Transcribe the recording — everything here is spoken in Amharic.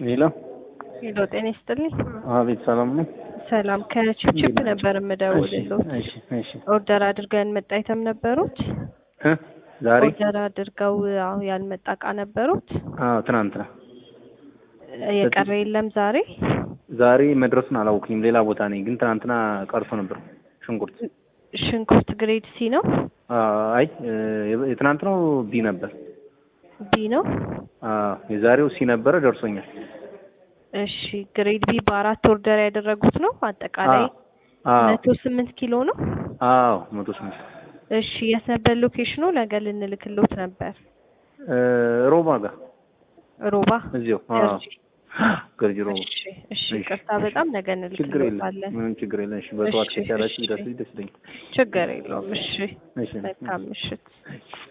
ሌላ ሄሎ ጤና ይስጥልኝ። አቤት፣ ሰላም ነው? ሰላም ከቺፕቺፕ ነበር የምደውልልዎት። እሺ፣ እሺ። ኦርደር አድርገን መጣ አይተም ነበሩት። እ ዛሬ ኦርደር አድርገው አዎ ያልመጣ እቃ ነበሩት። አዎ፣ ትናንትና የቀረ የለም ዛሬ ዛሬ መድረሱን አላወኩኝም። ሌላ ቦታ ነኝ፣ ግን ትናንትና ቀርቶ ነበር ሽንኩርት። ሽንኩርት ግሬድ ሲ ነው አይ የትናንትናው ቢ ነበር። ቢ ነው። አዎ የዛሬው ሲ ነበረ፣ ደርሶኛል። እሺ ግሬድ ቢ በአራት ኦርደር ያደረጉት ነው። አጠቃላይ አዎ መቶ ስምንት ኪሎ ነው። አዎ መቶ ስምንት እሺ የት ነበር ሎኬሽኑ? ነገ ልንልክሎት ነበር። ሮባ ጋር ሮባ እዚሁ። አዎ ገርጂ። ገርጂ ሮባ። እሺ እሺ ይቅርታ በጣም ነገ ችግር የለም፣ እንልክሎታለን። ምንም ችግር የለም። እሺ በጠዋት እሺ፣ ከቻላችሁ እሺ። ደስ ደስ ይለኛል። ችግር የለውም። እሺ እሺ መልካም ምሽት።